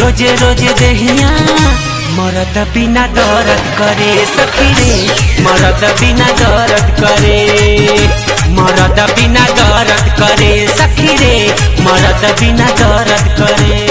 रोजे रोजे देहिया मरद बिना दर्द करे सखी रे मरद बिना दर्द करे मरद बिना दर्द करे सखी रे मरद बिना दर्द करे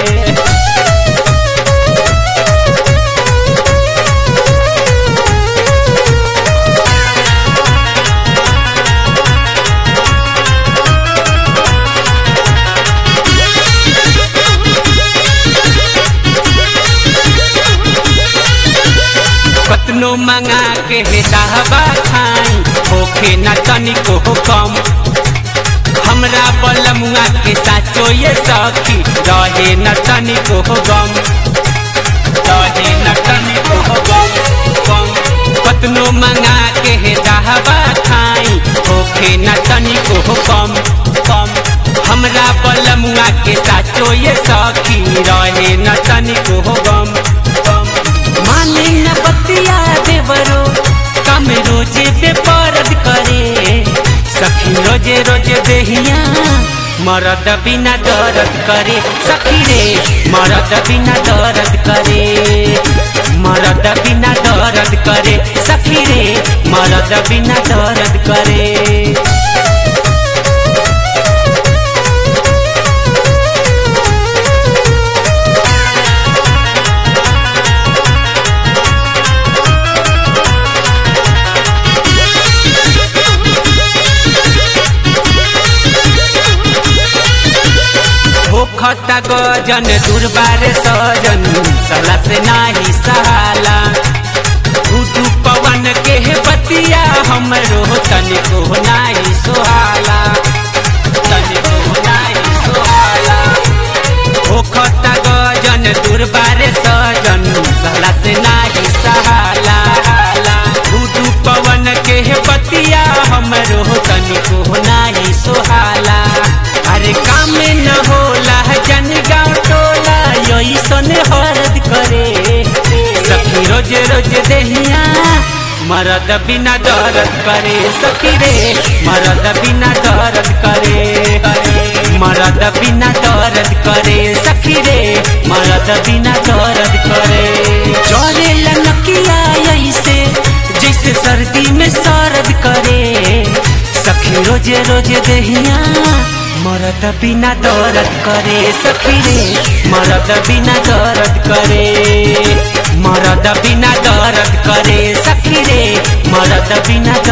कतनो मंगा के दाहबा खाई होखे न तनिको कम हमरा बलमुआ के साचो ये सखी रहे न तनिको गम रहे न तनिको गम गम कतनो मंगा के दाहबा खाई होखे न तनिको कम कम हमरा बलमुआ के साचो ये सखी रहे न तनिको गम गम माने न बतिया देवरो कम रोजे बेपरद करे सखी रोजे रोजे देहिया मरद बिना दर्द करे सखी रे मरद बिना दर्द करे मरद बिना दर्द करे सखी रे मरद बिना दर्द करे होखता गजन दुर्बार सजन सला से नाही सहाला उठू पवन के बतिया हमरो तनिको नाही सोहाला तनिको नाही सोहाला होखता गजन दुर्बार सजन सला से नाही सहाला उठू पवन के बतिया हमरो तनिको नाही सोहाला अरे काम न होला जन गाँव टोला यही सन हरद करे सखी रोज रोज देहिया मरद बिना दर्द करे सखी रे मरद बिना दर्द करे मरद बिना दर्द करे सखी रे मरद बिना दर्द करे चले लनकिया ऐसे जैसे सर्दी में सरद करे सखी रोज रोज देहिया मरद बिना दर्द करे सखी रे मरद बिना दर्द करे मरद बिना दर्द करे सखी रे मरद बिना